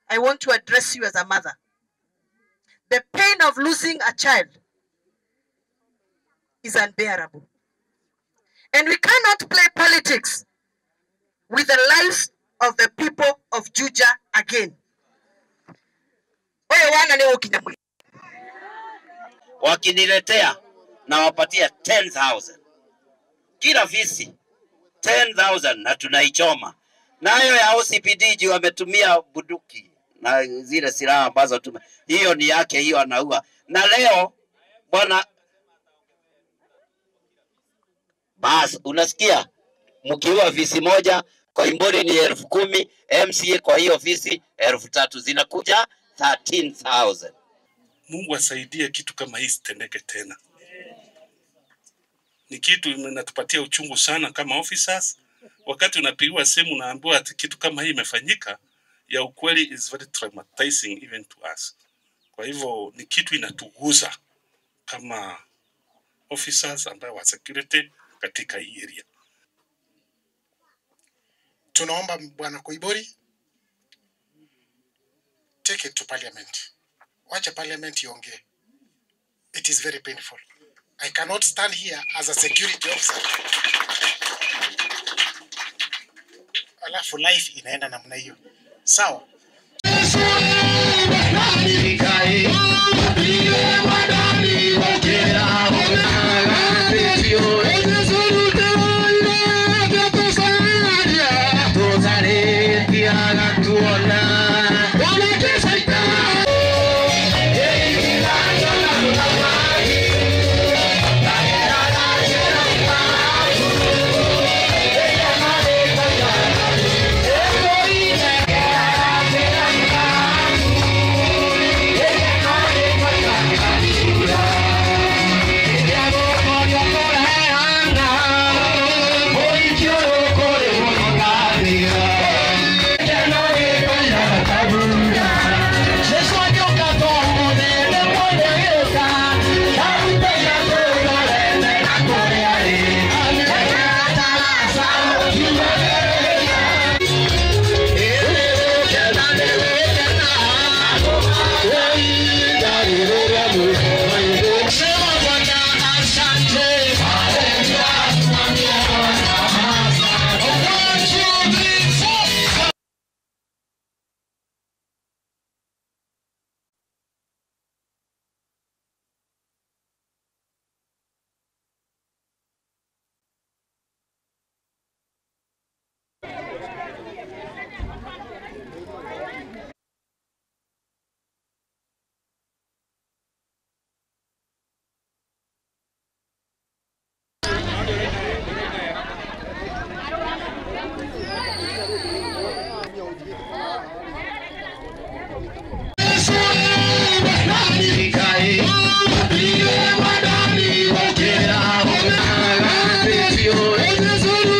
I want to address you as a mother. The pain of losing a child is unbearable. And we cannot play politics with the lives of the people of Juja again. Oyo wana ni ukinyamwe. wakiniletea na wapatia 10,000 kila visi 10,000 na tunaichoma nayo ya OCPD juu wametumia bunduki na zile silaha ambazo tume, hiyo ni yake, hiyo anaua. Na leo bwana, bas, unasikia mkiua visi moja kwa Imbori ni elfu kumi MCA kwa hiyo visi elfu tatu zinakuja 13,000. Mungu asaidie kitu kama hii sitendeke tena. Ni kitu inatupatia uchungu sana kama officers. Wakati unapigiwa simu unaambiwa ati kitu kama hii imefanyika, ya ukweli is very traumatizing even to us. Kwa hivyo ni kitu inatuguza kama officers ambayo wa security katika hii area. tunaomba bwana Koibori take it to parliament. Wacha parliament iongee. It is very painful. I cannot stand here as a security officer. Alafu life inaenda namna hiyo. Sawa.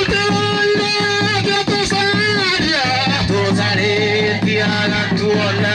Tuone